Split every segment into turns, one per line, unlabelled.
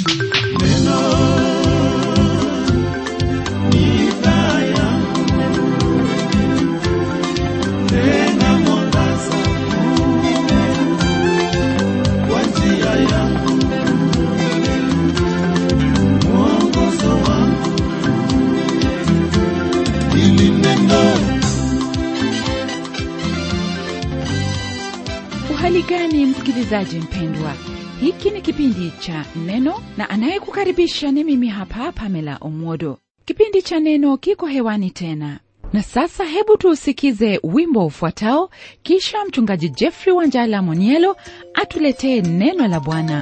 uhali gani msikilizaji mpendwa hiki ni kipindi cha neno na anayekukaribisha ni mimi hapa pamela omwodo kipindi cha neno kiko hewani tena na sasa hebu tuusikize wimbo ufuatao kisha mchungaji jeffrey wanjala monielo atuletee neno la bwana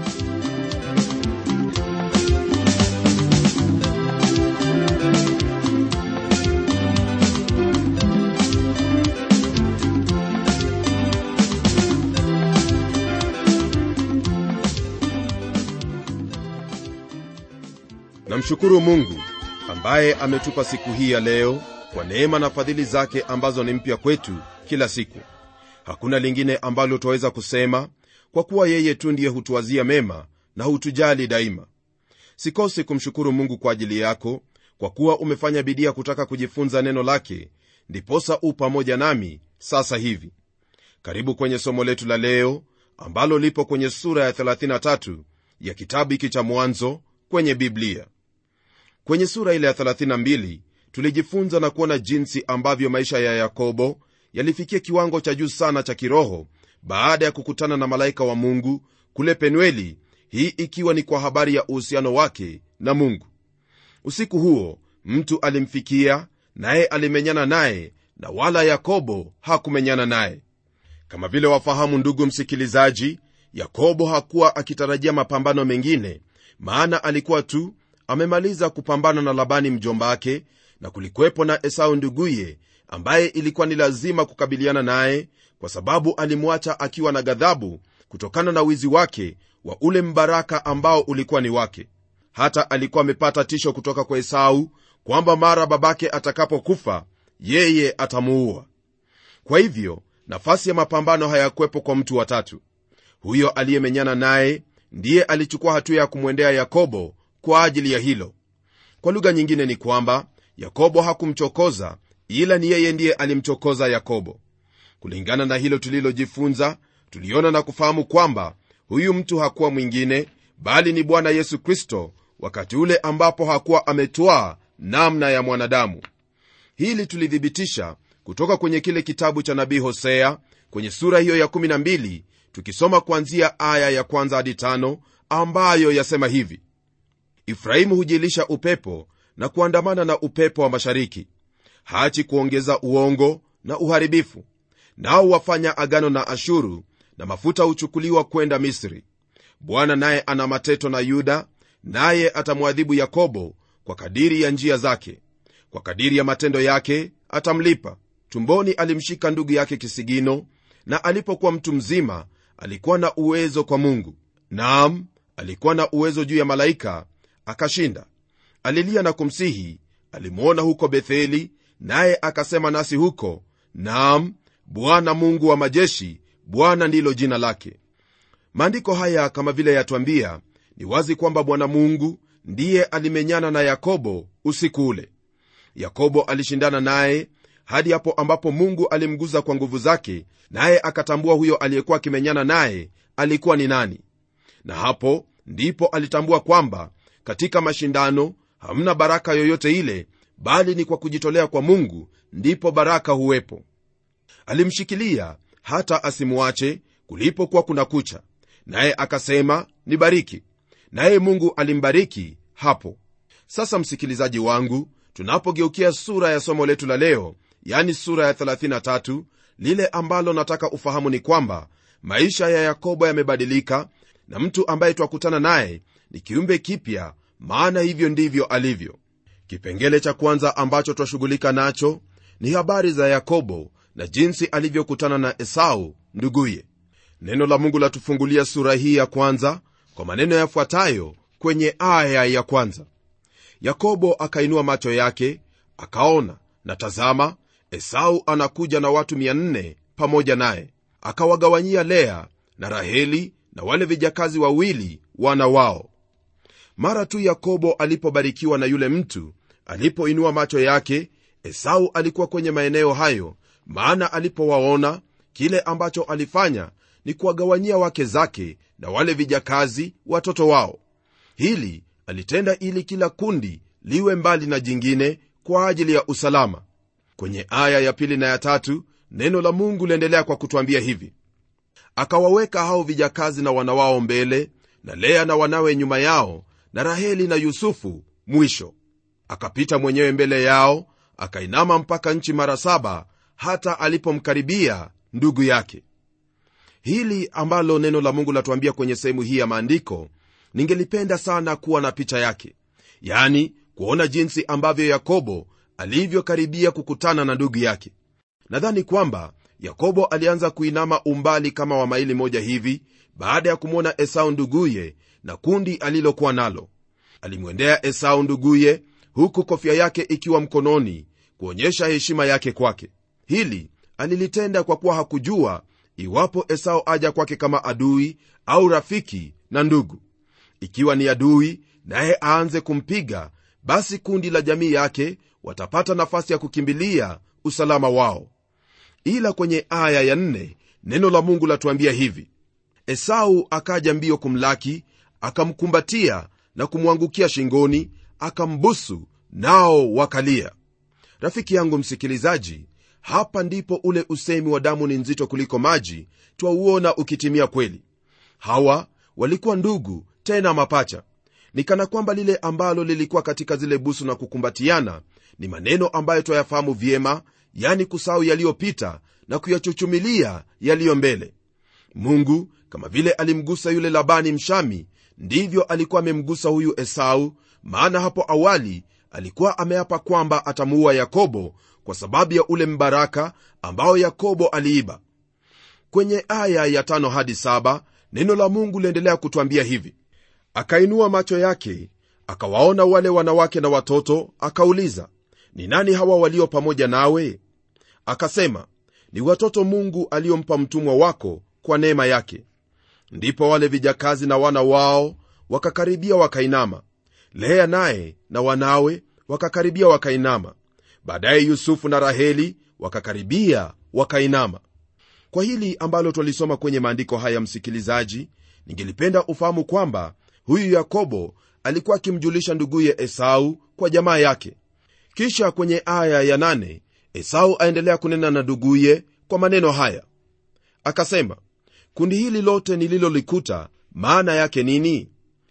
namshukuru mungu ambaye ametupa siku hii ya leo kwa neema na fadhili zake ambazo ni mpya kwetu kila siku hakuna lingine ambalo twaweza kusema kwa kuwa yeye tu ndiye hutuwazia mema na hutujali daima sikose kumshukuru mungu kwa ajili yako kwa kuwa umefanya bidii ya kutaka kujifunza neno lake ndiposa u pamoja nami sasa hivi karibu kwenye somo letu la leo ambalo lipo kwenye sura ya 33 ya kitabu hiki cha mwanzo kwenye biblia kwenye sura ile ya 32 tulijifunza na kuona jinsi ambavyo maisha ya yakobo yalifikia kiwango cha juu sana cha kiroho baada ya kukutana na malaika wa mungu kule penueli hii ikiwa ni kwa habari ya uhusiano wake na mungu usiku huo mtu alimfikia naye alimenyana naye na wala yakobo hakumenyana naye kama vile wafahamu ndugu msikilizaji yakobo hakuwa akitarajia mapambano mengine maana alikuwa tu amemaliza kupambana na labani mjombake na kulikuwepo na esau nduguye ambaye ilikuwa ni lazima kukabiliana naye kwa sababu alimwacha akiwa na ghadhabu kutokana na wizi wake wa ule mbaraka ambao ulikuwa ni wake hata alikuwa amepata tisho kutoka kwa esau kwamba mara babake atakapokufa yeye atamuua kwa hivyo nafasi ya mapambano hayakuwepo kwa mtu watatu huyo aliyemenyana naye ndiye alichukua hatua ya kumwendea yakobo kwa ajili ya hilo kwa lugha nyingine ni kwamba yakobo hakumchokoza ila ni yeye ndiye alimchokoza yakobo kulingana na hilo tulilojifunza tuliona na kufahamu kwamba huyu mtu hakuwa mwingine bali ni bwana yesu kristo wakati ule ambapo hakuwa ametwaa namna ya mwanadamu hili tulithibitisha kutoka kwenye kile kitabu cha nabii hosea kwenye sura hiyo ya 12 tukisoma kuanzia aya ya kwanza hadi tano ambayo yasema hivi ifrahimu hujilisha upepo na kuandamana na upepo wa mashariki hachi kuongeza uongo na uharibifu nao wafanya agano na ashuru na mafuta huchukuliwa kwenda misri bwana naye ana mateto na yuda naye atamwadhibu yakobo kwa kadiri ya njia zake kwa kadiri ya matendo yake atamlipa tumboni alimshika ndugu yake kisigino na alipokuwa mtu mzima alikuwa na uwezo kwa mungu naam alikuwa na uwezo juu ya malaika akashinda alilia na kumsihi alimwona huko betheli naye akasema nasi huko naam bwana mungu wa majeshi bwana ndilo jina lake maandiko haya kama vile yatwambia ni wazi kwamba bwana mungu ndiye alimenyana na yakobo usiku ule yakobo alishindana naye hadi hapo ambapo mungu alimguza kwa nguvu zake naye akatambua huyo aliyekuwa akimenyana naye alikuwa ni nani na hapo ndipo alitambua kwamba katika mashindano hamna baraka yoyote ile bali ni kwa kujitolea kwa mungu ndipo baraka huwepo alimshikilia hata asimwache kulipokuwa kuna kucha naye akasema nibariki naye mungu alimbariki hapo sasa msikilizaji wangu tunapogeukia sura ya somo letu la leo yani sura ya 33 lile ambalo nataka ufahamu ni kwamba maisha ya yakobo yamebadilika na mtu ambaye twakutana naye ni kiumbe kipya maana hivyo ndivyo alivyo kipengele cha kwanza ambacho twashughulika nacho ni habari za yakobo na jinsi alivyokutana na esau nduguye neno la mungu latufungulia sura hii ya kwanza kwa maneno yafuatayo kwenye aya ya kwanza yakobo akainua macho yake akaona na tazama esau anakuja na watu 400 pamoja naye akawagawanyia lea na raheli na wale vijakazi wawili wana wao mara tu yakobo alipobarikiwa na yule mtu alipoinua macho yake esau alikuwa kwenye maeneo hayo maana alipowaona kile ambacho alifanya ni kuwagawanyia wake zake na wale vijakazi watoto wao hili alitenda ili kila kundi liwe mbali na jingine kwa ajili ya usalama kwenye aya ya pili na ya tatu neno la mungu liendelea kwa kutwambia hivi akawaweka hao vijakazi na wana wao mbele na lea na wanawe nyuma yao na raheli na yusufu mwisho akapita mwenyewe mbele yao akainama mpaka nchi mara saba hata alipomkaribia ndugu yake hili ambalo neno la mungu latuambia kwenye sehemu hii ya maandiko ningelipenda sana kuwa na picha yake yani kuona jinsi ambavyo yakobo alivyokaribia kukutana na ndugu yake nadhani kwamba yakobo alianza kuinama umbali kama wa maili moja hivi baada ya kumwona esau nduguye na kundi alilokuwa nalo alimwendea esau nduguye huku kofia yake ikiwa mkononi kuonyesha heshima yake kwake hili alilitenda kwa kuwa hakujua iwapo esau aja kwake kama adui au rafiki na ndugu ikiwa ni adui naye aanze kumpiga basi kundi la jamii yake watapata nafasi ya kukimbilia usalama wao ila kwenye aya ya nne neno la mungu latuambia hivi esau akaja mbio kumlaki akamkumbatia na kumwangukia shingoni akambusu nao wakalia rafiki yangu msikilizaji hapa ndipo ule usemi wa damu ni nzito kuliko maji twauona ukitimia kweli hawa walikuwa ndugu tena mapacha ni kana kwamba lile ambalo lilikuwa katika zile busu na kukumbatiana ni maneno ambayo twayafahamu vyema yani kusahau yaliyopita na kuyachuchumilia yaliyo mbele mungu kama vile alimgusa yule labani mshami ndivyo alikuwa amemgusa huyu esau maana hapo awali alikuwa ameapa kwamba atamuua yakobo kwa sababu ya ule mbaraka ambao yakobo aliiba kwenye aya ya tano hadi saba neno la mungu liendelea kutwambia hivi akainua macho yake akawaona wale wanawake na watoto akauliza ni nani hawa walio pamoja nawe akasema ni watoto mungu aliyompa mtumwa wako kwa neema yake ndipo wale vijakazi na wana wao wakakaribia wakainama lea naye na wanawe wakakaribia wakainama baadaye yusufu na raheli wakakaribia wakainama kwa hili ambalo twalisoma kwenye maandiko haya msikilizaji ningelipenda ufahamu kwamba huyu yakobo alikuwa akimjulisha nduguye esau kwa jamaa yake kisha kwenye aya ya nane, esau aendelea kunena na nduguye kwa maneno haya akasema kundi hili lote nililolikuta maana yake nini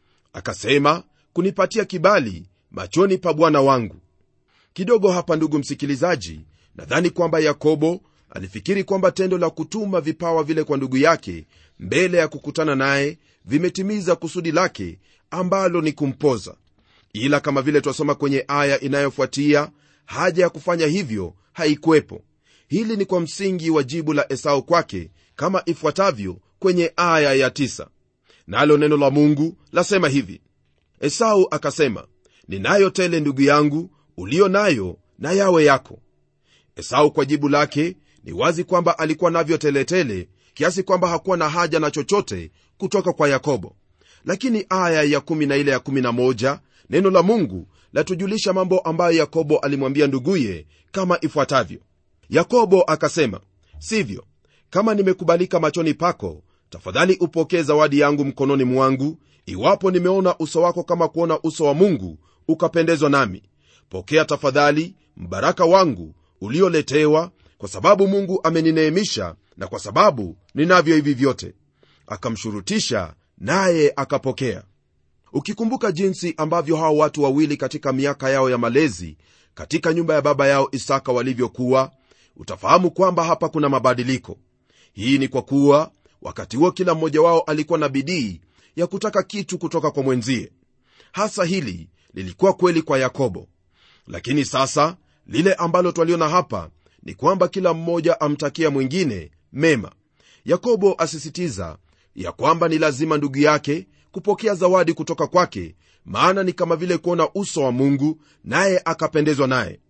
akasema kunipatia kibali machoni pa bwana wangu kidogo hapa ndugu msikilizaji nadhani kwamba yakobo alifikiri kwamba tendo la kutuma vipawa vile kwa ndugu yake mbele ya kukutana naye vimetimiza kusudi lake ambalo ni kumpoza ila kama vile twasoma kwenye aya inayofuatia haja ya kufanya hivyo haikuwepo hili ni kwa msingi wa jibu la esau kwake kama ifuatavyo kwenye aya ya tisa. nalo neno la mungu lasema hivi esau akasema ninayo tele ndugu yangu ulio nayo na yawe yako esau kwa jibu lake ni wazi kwamba alikuwa navyo teletele kiasi kwamba hakuwa na haja na chochote kutoka kwa yakobo lakini aya ya 1 na ile ya 11 neno la mungu latujulisha mambo ambayo yakobo alimwambia nduguye kama ifuatavyo yakobo akasema sivyo kama nimekubalika machoni pako tafadhali upokee zawadi yangu mkononi mwangu iwapo nimeona uso wako kama kuona uso wa mungu ukapendezwa nami pokea tafadhali mbaraka wangu ulioletewa kwa sababu mungu amenineemisha na kwa sababu ninavyo hivi vyote akamshurutisha naye akapokea ukikumbuka jinsi ambavyo hao watu wawili katika miaka yao ya malezi katika nyumba ya baba yao isaka walivyokuwa utafahamu kwamba hapa kuna mabadiliko hii ni kwa kuwa wakati huo kila mmoja wao alikuwa na bidii ya kutaka kitu kutoka kwa mwenzie hasa hili lilikuwa kweli kwa yakobo lakini sasa lile ambalo twaliona hapa ni kwamba kila mmoja amtakia mwingine mema yakobo asisitiza ya kwamba ni lazima ndugu yake kupokea zawadi kutoka kwake maana ni kama vile kuona uso wa mungu naye akapendezwa naye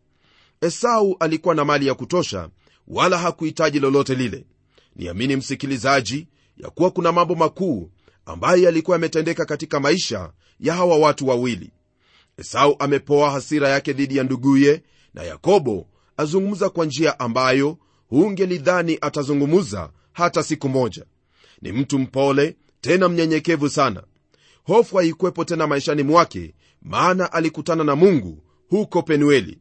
esau alikuwa na mali ya kutosha wala hakuhitaji lolote lile niamini msikilizaji ya kuwa kuna mambo makuu ambayo yalikuwa yametendeka katika maisha ya hawa watu wawili esau amepoa hasira yake dhidi ya nduguye na yakobo azungumza kwa njia ambayo hungelidhani atazungumza hata siku moja ni mtu mpole tena mnyenyekevu sana hofu haikwepo tena maishani mwake maana alikutana na mungu huko penueli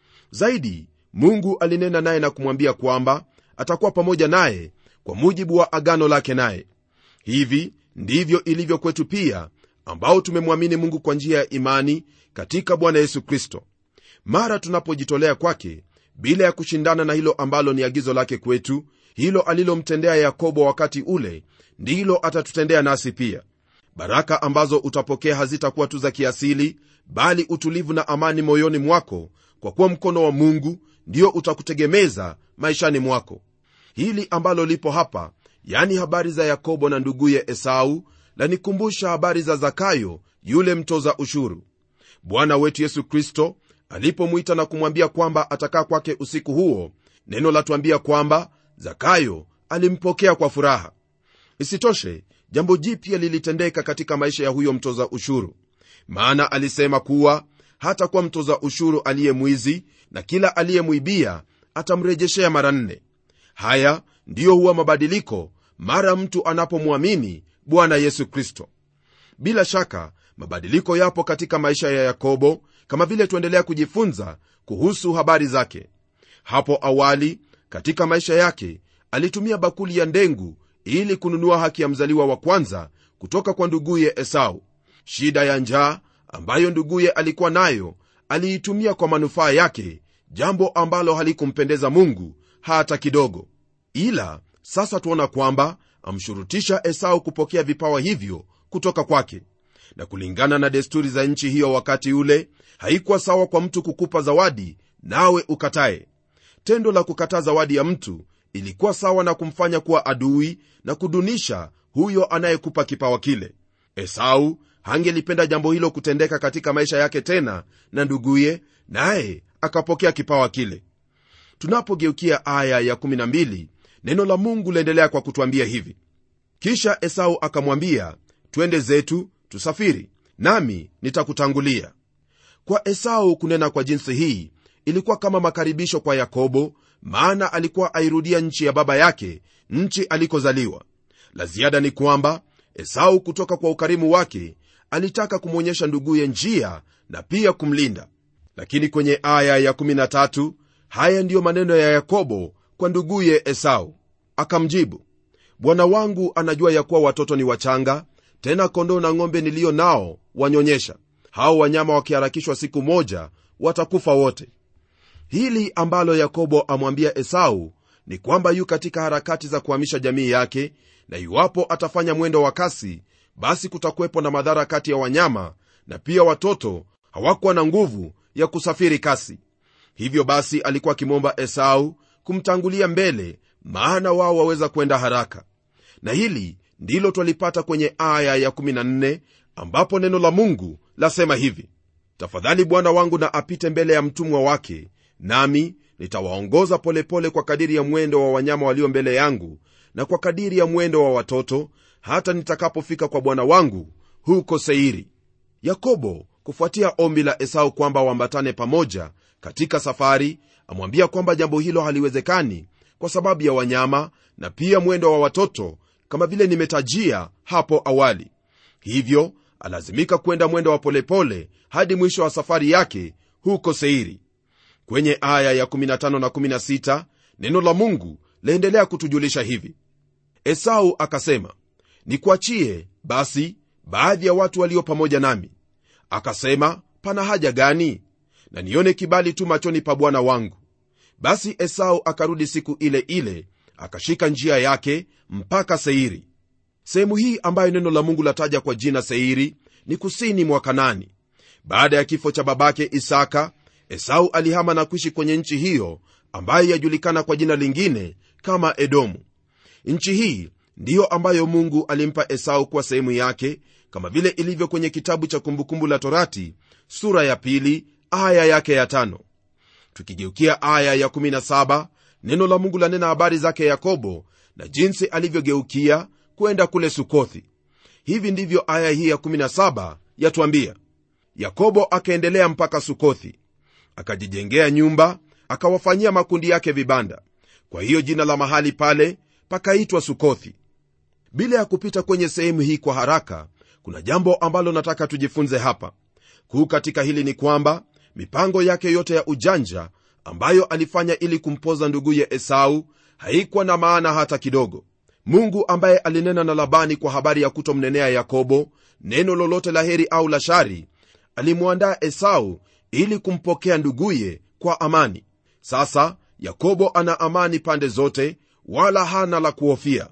zaidi mungu alinena naye na kumwambia kwamba atakuwa pamoja naye kwa mujibu wa agano lake naye hivi ndivyo ilivyo kwetu pia ambao tumemwamini mungu kwa njia ya imani katika bwana yesu kristo mara tunapojitolea kwake bila ya kushindana na hilo ambalo ni agizo lake kwetu hilo alilomtendea yakobo wakati ule ndilo atatutendea nasi pia baraka ambazo utapokea hazitakuwa tu za kiasili bali utulivu na amani moyoni mwako kwa kuwa mkono wa mungu ndio utakutegemeza maishani mwako hili ambalo lipo hapa yani habari za yakobo na nduguye esau lanikumbusha habari za zakayo yule mtoza ushuru bwana wetu yesu kristo alipomwita na kumwambia kwamba atakaa kwake usiku huo neno latuambia kwamba zakayo alimpokea kwa furaha isitoshe jambo jipya lilitendeka katika maisha ya huyo mtoza ushuru maana alisema kuwa hata kuwa mtoza ushuru aliye mwizi na kila aliyemwibia atamrejeshea mara nne haya ndiyo huwa mabadiliko mara mtu anapomwamini bwana yesu kristo bila shaka mabadiliko yapo katika maisha ya yakobo kama vile tuendelea kujifunza kuhusu habari zake hapo awali katika maisha yake alitumia bakuli ya ndengu ili kununua haki ya mzaliwa wa kwanza kutoka kwa nduguye esau shida ya njaa ambayo nduguye alikuwa nayo aliitumia kwa manufaa yake jambo ambalo halikumpendeza mungu hata kidogo ila sasa tuona kwamba amshurutisha esau kupokea vipawa hivyo kutoka kwake na kulingana na desturi za nchi hiyo wakati ule haikuwa sawa kwa mtu kukupa zawadi nawe ukatae tendo la kukataa zawadi ya mtu ilikuwa sawa na kumfanya kuwa adui na kudunisha huyo anayekupa kipawa kile esau hangelipenda jambo hilo kutendeka katika maisha yake tena na nduguye naye akapokea kipawa kile tunapogeukia aya ya 12 neno la mungu laendelea kwa kutwambia hivi kisha esau akamwambia twende zetu tusafiri nami nitakutangulia kwa esau kunena kwa jinsi hii ilikuwa kama makaribisho kwa yakobo maana alikuwa airudia nchi ya baba yake nchi alikozaliwa la ziada ni kwamba esau kutoka kwa ukarimu wake alitaka kumwonyesha nduguye njia na pia kumlinda lakini kwenye aya ya13 haya ndiyo maneno ya yakobo kwa nduguye esau akamjibu bwana wangu anajua ya kuwa watoto ni wachanga tena kondoo na ng'ombe niliyo nao wanyonyesha hao wanyama wakiharakishwa siku moja watakufa wote hili ambalo yakobo amwambia esau ni kwamba yu katika harakati za kuhamisha jamii yake na iwapo atafanya mwendo wa kasi basi kutakuwepo na madhara kati ya wanyama na pia watoto hawakuwa na nguvu ya kusafiri kasi hivyo basi alikuwa akimwomba esau kumtangulia mbele maana wao waweza kwenda haraka na hili ndilo twalipata kwenye aya ya14 ambapo neno la mungu lasema hivi tafadhali bwana wangu na apite mbele ya mtumwa wake nami nitawaongoza polepole kwa kadiri ya mwendo wa wanyama walio mbele yangu na kwa kadiri ya mwendo wa watoto hata nitakapofika kwa bwana wangu huko seiri yakobo kufuatia ombi la esau kwamba waambatane pamoja katika safari amwambia kwamba jambo hilo haliwezekani kwa sababu ya wanyama na pia mwendo wa watoto kama vile nimetajia hapo awali hivyo alazimika kwenda mwendo wa polepole hadi mwisho wa safari yake huko seiri kwenye aya ya 15 na 16 neno la mungu laendelea kutujulisha hivi esau akasema nikuachie basi baadhi ya watu walio pamoja nami akasema pana haja gani na nione kibali tu machoni pa bwana wangu basi esau akarudi siku ile ile akashika njia yake mpaka seiri sehemu hii ambayo neno la mungu lataja kwa jina seiri ni kusini mwa kanani baada ya kifo cha babake isaka esau alihama na kuishi kwenye nchi hiyo ambayo yajulikana kwa jina lingine kama edomu nchi hii ndiyo ambayo mungu alimpa esau kuwa sehemu yake kama vile ilivyo kwenye kitabu cha kumbukumbu la torati sura ya pili aya yake ya tano tukigeukia aya ya 17 neno la mungu lanena habari zake yakobo na jinsi alivyogeukia kwenda kule sukothi hivi ndivyo aya hii ya 17 yatwambia yakobo akaendelea mpaka sukothi akajijengea nyumba akawafanyia makundi yake vibanda kwa hiyo jina la mahali pale pakaitwa sukothi bila ya kupita kwenye sehemu hii kwa haraka kuna jambo ambalo nataka tujifunze hapa kuu katika hili ni kwamba mipango yake yote ya ujanja ambayo alifanya ili kumpoza nduguye esau haikuwa na maana hata kidogo mungu ambaye alinena na labani kwa habari ya kutomnenea yakobo neno lolote la heri au la shari alimwandaa esau ili kumpokea nduguye kwa amani sasa yakobo ana amani pande zote wala hana la kuhofia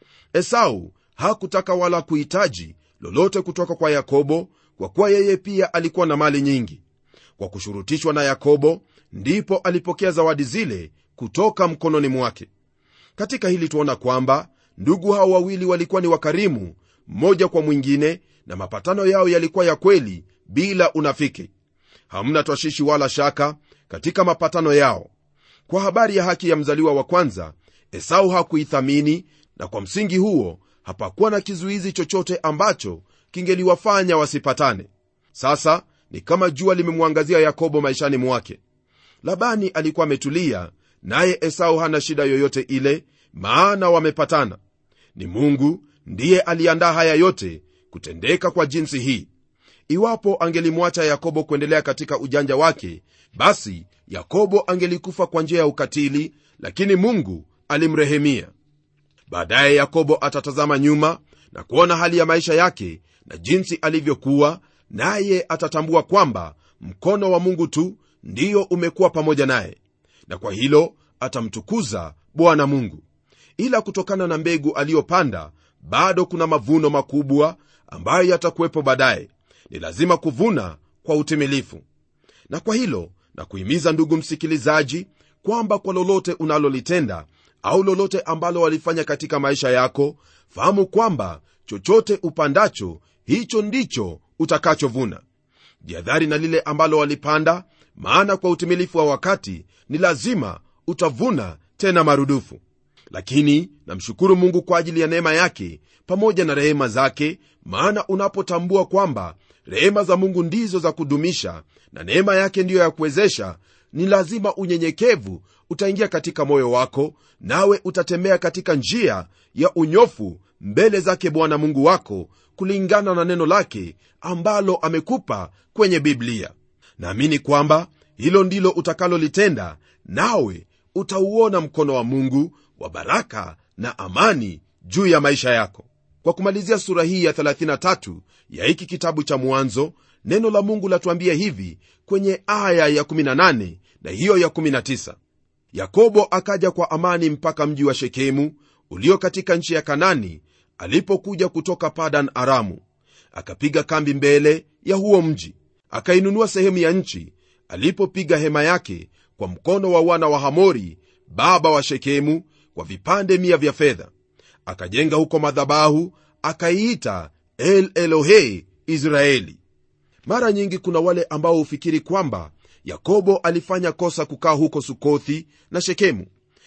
esau hakutaka wala kuhitaji lolote kutoka kwa yakobo kwa kuwa yeye pia alikuwa na mali nyingi kwa kushurutishwa na yakobo ndipo alipokea zawadi zile kutoka mkononi mwake katika hili tuona kwamba ndugu hao wawili walikuwa ni wakarimu mmoja kwa mwingine na mapatano yao yalikuwa ya kweli bila unafiki hamna twashishi wala shaka katika mapatano yao kwa habari ya haki ya mzaliwa wa kwanza esau hakuithamini na kwa msingi huo hapakuwa na kizuizi chochote ambacho kingeliwafanya wasipatane sasa ni kama jua limemwangazia yakobo maishani mwake labani alikuwa ametulia naye esau hana shida yoyote ile maana wamepatana ni mungu ndiye aliandaa haya yote kutendeka kwa jinsi hii iwapo angelimwacha yakobo kuendelea katika ujanja wake basi yakobo angelikufa kwa njia ya ukatili lakini mungu alimrehemia baadaye yakobo atatazama nyuma na kuona hali ya maisha yake na jinsi alivyokuwa naye atatambua kwamba mkono wa mungu tu ndiyo umekuwa pamoja naye na kwa hilo atamtukuza bwana mungu ila kutokana na mbegu aliyopanda bado kuna mavuno makubwa ambayo yatakuwepo baadaye ni lazima kuvuna kwa utimilifu na kwa hilo na kuhimiza ndugu msikilizaji kwamba kwa lolote unalolitenda au lolote ambalo walifanya katika maisha yako fahamu kwamba chochote upandacho hicho ndicho utakachovuna jihadhari na lile ambalo walipanda maana kwa utimilifu wa wakati ni lazima utavuna tena marudufu lakini namshukuru mungu kwa ajili ya neema yake pamoja na rehema zake maana unapotambua kwamba rehema za mungu ndizo za kudumisha na neema yake ndiyo ya kuwezesha ni lazima unyenyekevu utaingia katika moyo wako nawe utatembea katika njia ya unyofu mbele zake bwana mungu wako kulingana na neno lake ambalo amekupa kwenye biblia naamini kwamba hilo ndilo utakalolitenda nawe utauona mkono wa mungu wa baraka na amani juu ya maisha yako kwa kumalizia sura hii ya 33 ya hiki kitabu cha mwanzo neno la mungu latuambia hivi kwenye aya ya 18 na hiyo ya 19 yakobo akaja kwa amani mpaka mji wa shekemu ulio katika nchi ya kanani alipokuja kutoka padan aramu akapiga kambi mbele ya huo mji akainunua sehemu ya nchi alipopiga hema yake kwa mkono wa wana wa hamori baba wa shekemu kwa vipande mia vya fedha akajenga huko madhabahu akaiita el elohe israeli mara nyingi kuna wale ambao hufikiri kwamba yakobo alifanya kosa kukaa huko sukothi na shekemu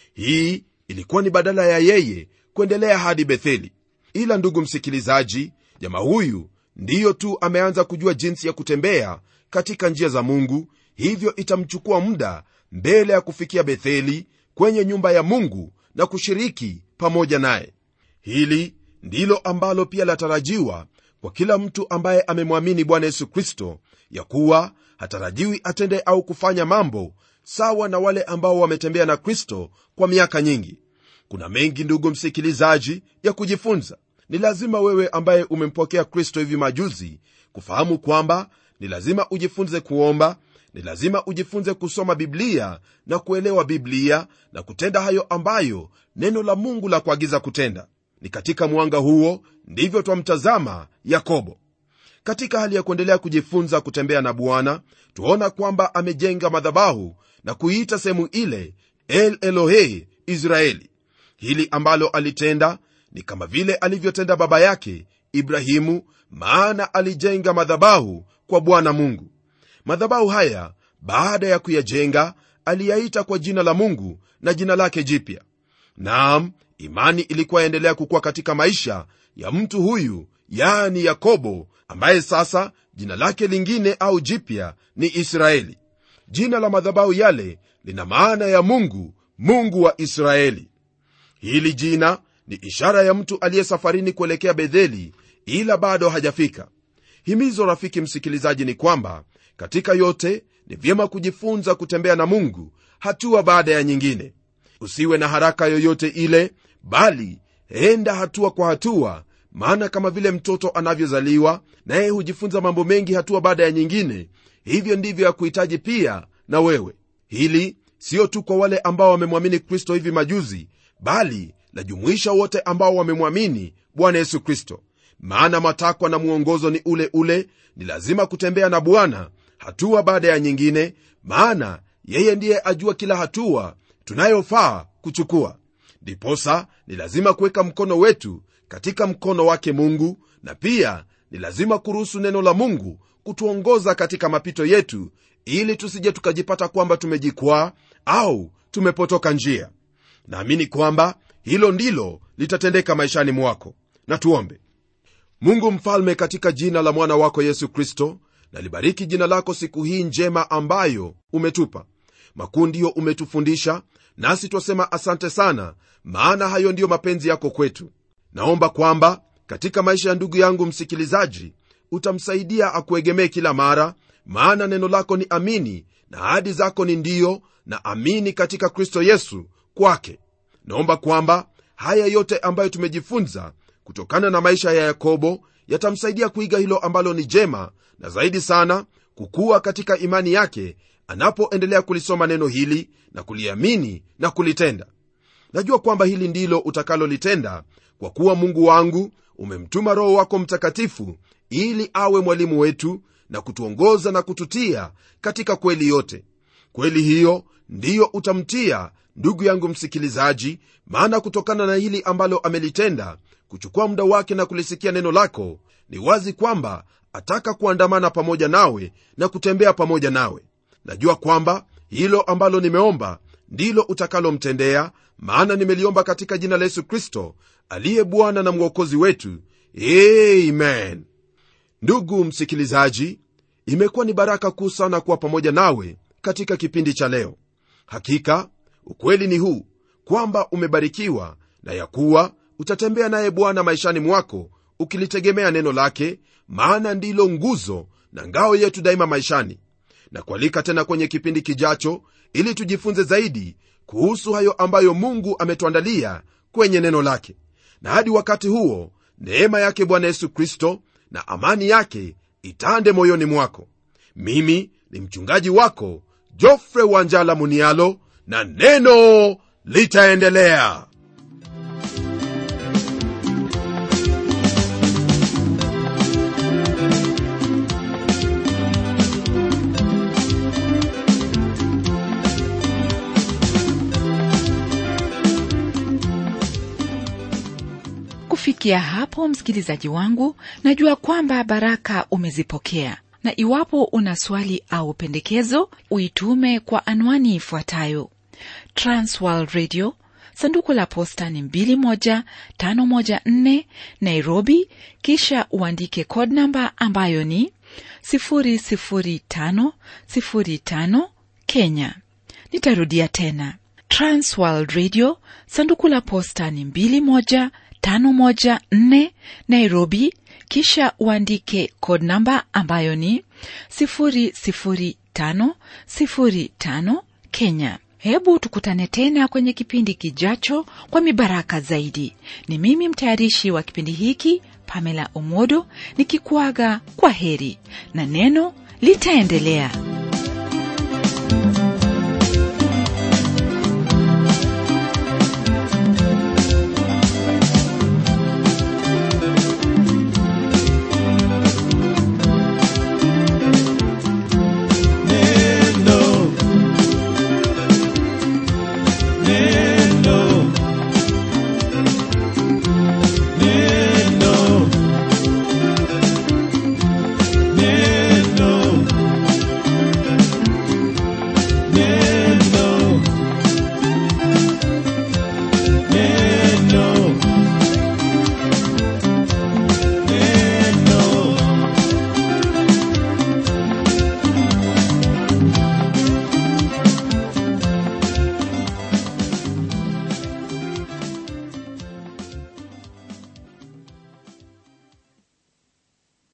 hii ilikuwa ni badala ya yeye kuendelea hadi betheli ila ndugu msikilizaji jamaa huyu ndiyo tu ameanza kujua jinsi ya kutembea katika njia za mungu hivyo itamchukua muda mbele ya kufikia betheli kwenye nyumba ya mungu na kushiriki pamoja naye hili ndilo ambalo pia latarajiwa kwa kila mtu ambaye amemwamini bwana yesu kristo ya kuwa hatarajiwi atende au kufanya mambo sawa na wale ambao wametembea na kristo kwa miaka nyingi kuna mengi ndugu msikilizaji ya kujifunza ni lazima wewe ambaye umempokea kristo hivi majuzi kufahamu kwamba ni lazima ujifunze kuomba ni lazima ujifunze kusoma biblia na kuelewa biblia na kutenda hayo ambayo neno la mungu la kuagiza kutenda ni katika mwanga huo ndivyo twamtazama yakobo katika hali ya kuendelea kujifunza kutembea na bwana tuona kwamba amejenga madhabahu na kuiita sehemu ile el elohe israeli hili ambalo alitenda ni kama vile alivyotenda baba yake ibrahimu maana alijenga madhabahu kwa bwana mungu madhabahu haya baada ya kuyajenga aliyaita kwa jina la mungu na jina lake jipya naam imani ilikuwa yaendelea kukuwa katika maisha ya mtu huyu yani yakobo ambaye sasa jina lake lingine au jipya ni israeli jina la madhabahu yale lina maana ya mungu mungu wa israeli hili jina ni ishara ya mtu aliye safarini kuelekea betheli ila bado hajafika himizo rafiki msikilizaji ni kwamba katika yote ni vyema kujifunza kutembea na mungu hatua baada ya nyingine usiwe na haraka yoyote ile bali enda hatua kwa hatua maana kama vile mtoto anavyozaliwa naye hujifunza mambo mengi hatua baada ya nyingine hivyo ndivyo ya kuhitaji pia na wewe hili sio tu kwa wale ambao wamemwamini kristo hivi majuzi bali lajumuisha wote ambao wamemwamini bwana yesu kristo maana matakwa na mwongozo ni ule ule ni lazima kutembea na bwana hatua baada ya nyingine maana yeye ndiye ajua kila hatua tunayofaa kuchukua ndiposa ni lazima kuweka mkono wetu katika mkono wake mungu na pia ni lazima kuruhusu neno la mungu kutuongoza katika mapito yetu ili tusije tukajipata kwamba tumejikwaa au tumepotoka njia naamini kwamba hilo ndilo litatendeka maishani mwako na tuombe mungu mfalme katika jina la mwana wako yesu kristo nalibariki jina lako siku hii njema ambayo umetupa makuu ndiyo umetufundisha nasi twasema asante sana maana hayo ndiyo mapenzi yako kwetu naomba kwamba katika maisha ya ndugu yangu msikilizaji utamsaidia akuegemee kila mara maana neno lako ni amini na ahadi zako ni ndiyo na amini katika kristo yesu kwake naomba kwamba haya yote ambayo tumejifunza kutokana na maisha ya yakobo yatamsaidia kuiga hilo ambalo ni jema na zaidi sana kukuwa katika imani yake anapoendelea kulisoma neno hili na kuliamini na kulitenda najua kwamba hili ndilo utakalolitenda kwa kuwa mungu wangu umemtuma roho wako mtakatifu ili awe mwalimu wetu na kutuongoza na kututia katika kweli yote kweli hiyo ndiyo utamtia ndugu yangu msikilizaji maana kutokana na hili ambalo amelitenda kuchukua muda wake na kulisikia neno lako ni wazi kwamba ataka kuandamana pamoja nawe na kutembea pamoja nawe najua kwamba hilo ambalo nimeomba ndilo utakalomtendea maana nimeliomba katika jina la yesu kristo aliye bwana na mwokozi wetu amen ndugu msikilizaji imekuwa ni baraka kuu sana kuwa pamoja nawe katika kipindi cha leo hakika ukweli ni huu kwamba umebarikiwa na ya kuwa utatembea naye bwana maishani mwako ukilitegemea neno lake maana ndilo nguzo na ngao yetu daima maishani na kualika tena kwenye kipindi kijacho ili tujifunze zaidi kuhusu hayo ambayo mungu ametuandalia kwenye neno lake na hadi wakati huo neema yake bwana yesu kristo na amani yake itande moyoni mwako mimi ni mchungaji wako jofre wanjala munialo na neno litaendelea
kufikia hapo msikilizaji wangu najua kwamba baraka umezipokea na iwapo una swali au pendekezo uitume kwa anwani ifuatayo transworld radio sanduku la posta ni 21514 nairobi kisha uandike code namba ambayo ni 00505 kenya nitarudia tena transworld radio sanduku la posta ni 21514 nairobi kisha uandike code namba ambayo ni 00505 kenya hebu tukutane tena kwenye kipindi kijacho kwa mibaraka zaidi ni mimi mtayarishi wa kipindi hiki pamela omodo nikikuaga kwa heri na neno litaendelea